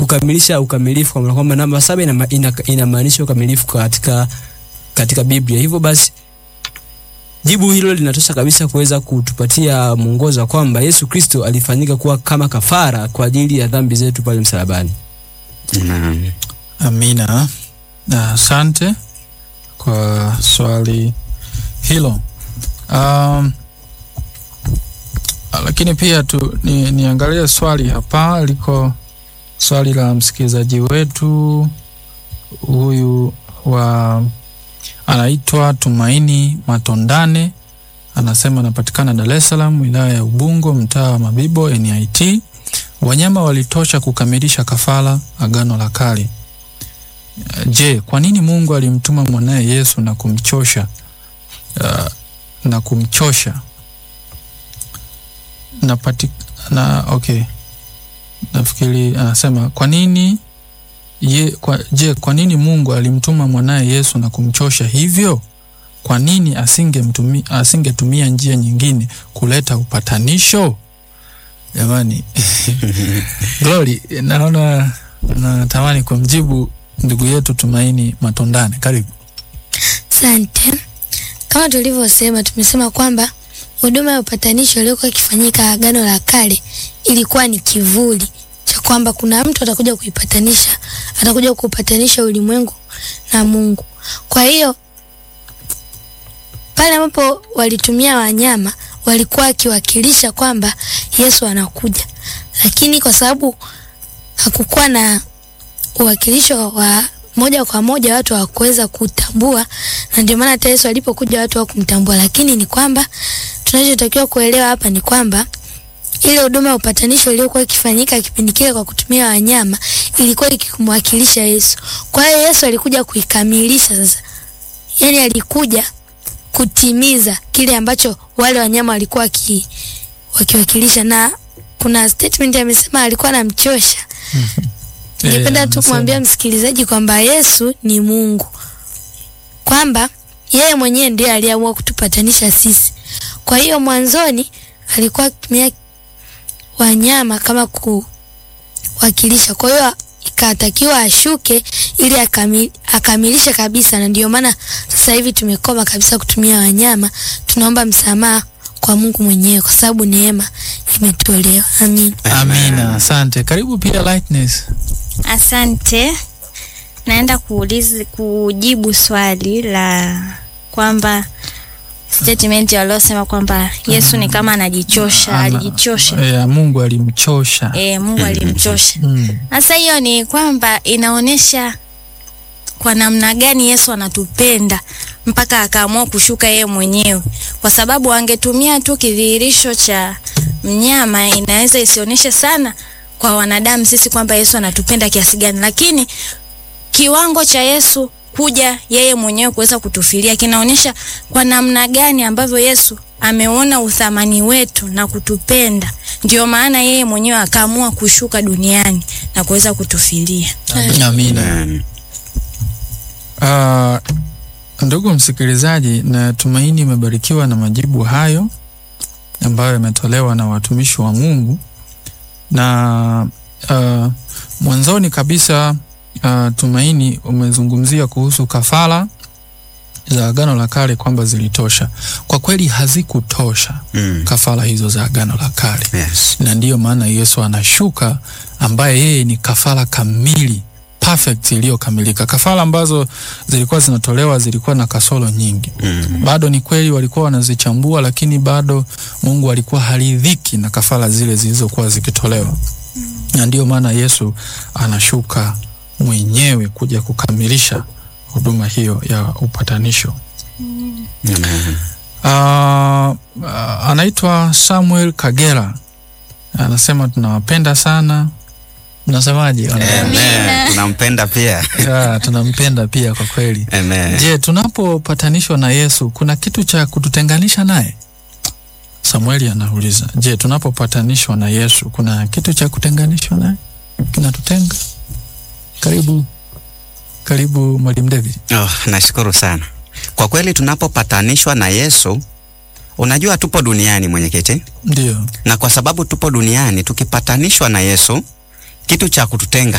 kukamilisha ukamilifu, kwa maana kwamba namba saba inama- ina- inamaanisha ukamilifu katika katika Biblia. Hivyo basi jibu hilo linatosha kabisa kuweza kutupatia mwongozo wa kwamba Yesu Kristo alifanyika kuwa kama kafara kwa ajili ya dhambi zetu pale msalabani. Naam. Amina. Na Asante kwa swali hilo. Um, lakini pia tu ni, niangalie swali hapa liko swali la msikilizaji wetu huyu wa anaitwa Tumaini Matondane, anasema anapatikana Dar es Salaam, wilaya ya Ubungo, mtaa wa Mabibo, NIT. Wanyama walitosha kukamilisha kafara agano la kale. Je, kwa nini Mungu alimtuma mwanaye Yesu na kumchosha uh, na kumchosha na pati, na okay, nafikiri anasema kwa nini ye, kwa, je, kwa nini Mungu alimtuma mwanaye Yesu na kumchosha hivyo? Kwa nini asingemtumia asingetumia njia nyingine kuleta upatanisho? Jamani, Glory, naona natamani kumjibu ndugu yetu Tumaini Matondane. Karibu. Asante. Kama tulivyosema, tumesema kwamba huduma ya upatanisho iliyokuwa ikifanyika Agano la Kale ilikuwa ni kivuli cha kwamba kuna mtu atakuja kuipatanisha, atakuja kuupatanisha ulimwengu na Mungu. Kwa hiyo pale ambapo walitumia wanyama walikuwa wakiwakilisha kwamba Yesu anakuja, lakini kwa sababu hakukuwa na uwakilisho wa moja kwa moja watu hawakuweza kutambua, na ndio maana hata Yesu alipokuja watu hawakumtambua. Lakini ni kwamba tunachotakiwa kuelewa hapa ni kwamba ile huduma ya upatanisho iliyokuwa ikifanyika kipindi kile kwa kutumia wanyama ilikuwa ikimwakilisha Yesu. Kwa hiyo Yesu alikuja kuikamilisha sasa, yani alikuja kutimiza kile ambacho wale wanyama walikuwa waki, wakiwakilisha, na kuna statement amesema alikuwa anamchosha Ningependa tu kumwambia msikilizaji kwamba Yesu ni Mungu, kwamba yeye mwenyewe ndiye aliamua kutupatanisha sisi. Kwa hiyo mwanzoni alikuwa akitumia wanyama kama kuwakilisha, kwa hiyo ikatakiwa ashuke ili akami, akamilishe kabisa, na ndio maana sasa hivi tumekoma kabisa kutumia wanyama. Tunaomba msamaha kwa Mungu mwenyewe kwa sababu neema imetolewa. Amin. Amina, asante. Karibu pia Lightness. Asante. Naenda kuuliza kujibu swali la kwamba statement waliosema kwamba Yesu ni kama anajichosha, Ana- alijichosha. Eh, Mungu alimchosha. E, Mungu alimchosha. Mm. Sasa hiyo ni kwamba inaonyesha kwa namna gani Yesu anatupenda mpaka akaamua kushuka yeye mwenyewe, kwa sababu angetumia tu kidhihirisho cha mnyama, inaweza isionyeshe sana kwa wanadamu sisi kwamba Yesu anatupenda kiasi gani, lakini kiwango cha Yesu kuja yeye mwenyewe kuweza kutufilia kinaonyesha kwa namna gani ambavyo Yesu ameona uthamani wetu na kutupenda. Ndio maana yeye mwenyewe akaamua kushuka duniani na kuweza kutufilia. Amina. Naam. Uh, ndugu msikilizaji, natumaini umebarikiwa na majibu hayo ambayo yametolewa na watumishi wa Mungu, na uh, mwanzoni kabisa uh, Tumaini umezungumzia kuhusu kafara za Agano la Kale kwamba zilitosha. Kwa kweli hazikutosha Mm. kafara hizo za Agano la Kale Yes. na ndiyo maana Yesu anashuka ambaye yeye ni kafara kamili perfect iliyokamilika. Kafara ambazo zilikuwa zinatolewa zilikuwa na kasoro nyingi. Mm. Bado ni kweli walikuwa wanazichambua, lakini bado Mungu alikuwa haridhiki na kafara zile zilizokuwa zikitolewa, na ndiyo maana Yesu anashuka mwenyewe kuja kukamilisha huduma hiyo ya upatanisho. Amen. Uh, uh, anaitwa Samuel Kagera anasema tunawapenda sana. Mnasemaje? Amen. Tunampenda pia. Ya, tunampenda pia kwa kweli. Amen. Je, tunapopatanishwa na Yesu kuna kitu cha kututenganisha naye? Samueli anauliza, je, tunapopatanishwa na Yesu kuna kitu cha kutenganishwa naye kinatutenga? Karibu, karibu Mwalimu David. Oh, nashukuru sana. Kwa kweli tunapopatanishwa na Yesu, unajua tupo duniani mwenyekiti, Ndio, na kwa sababu tupo duniani tukipatanishwa na Yesu, kitu cha kututenga